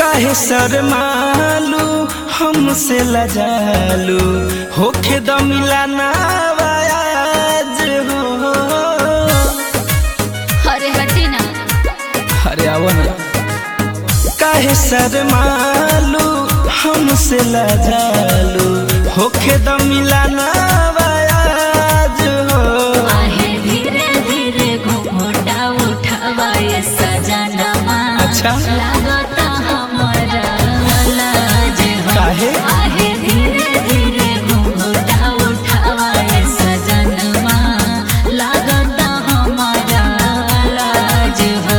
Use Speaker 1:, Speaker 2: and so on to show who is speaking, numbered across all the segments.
Speaker 1: काहे शर्मालू हमसे लजालू होखे द मिलाना आज हो
Speaker 2: अरे हटी ना
Speaker 1: अरे आओ ना काहे शर्मालू हमसे लजालू होखे द मिलाना आज हो
Speaker 2: आहे धीरे धीरे घुंघटा उठावा ये सजनमा
Speaker 1: अच्छा।
Speaker 2: लागता हमारा लाज हो
Speaker 1: काहे?
Speaker 2: आहे धीरे धीरे घुंघटा उठावा ये सजनमा लागता हमारा लाज हो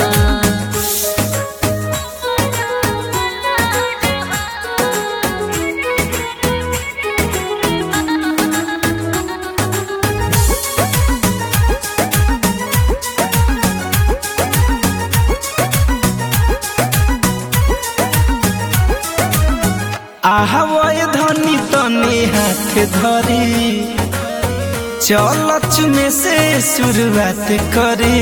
Speaker 1: आहवय धनी तने हाथ धरी चलच में से शुरुआत करे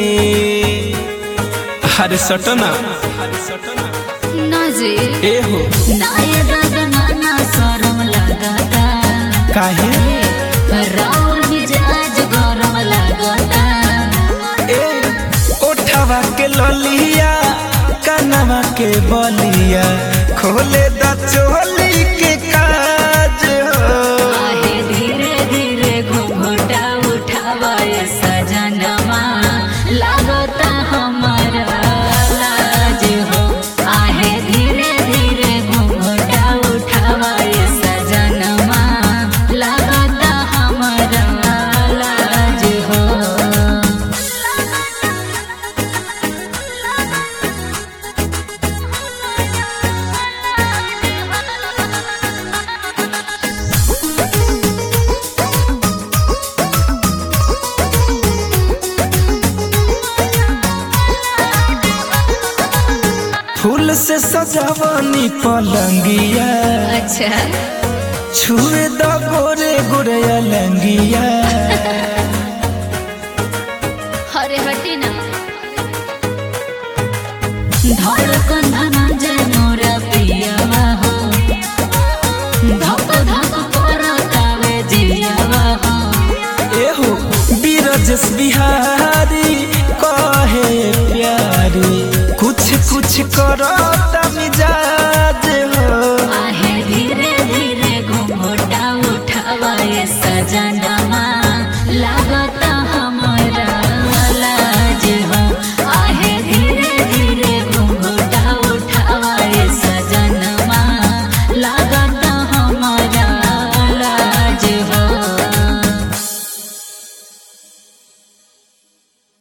Speaker 1: अरे सटना
Speaker 2: ना जी
Speaker 1: ए हो
Speaker 2: ना ये दादा ना शरम लगता
Speaker 1: काहे
Speaker 2: राउर मिजाज गरम लगता
Speaker 1: ए ओठवा के ललिया कनवा के बलिया खोले द चोली के काज हो
Speaker 2: आहे धीरे धीरे घुंघटा उठावा ये सजनमा लागता हमारा लाज हो आहे धीरे धीरे घुंघटा उठावा ये सजनमा लागता हमारा लाज हो
Speaker 1: फूल से सजावनी पलंगिया
Speaker 2: अच्छा
Speaker 1: छुए द गोरे गोरे अलंगिया
Speaker 2: हरे हटी ना धड़कन धनंजय मोरा पियावा हो धक धक करतावे जियावा हो
Speaker 1: एहो बीरजस बिहारी कहे प्यारी कुछ कुछ करो मिजाज हो
Speaker 2: आहे धीरे धीरे घुंघटा उठावा ये सजन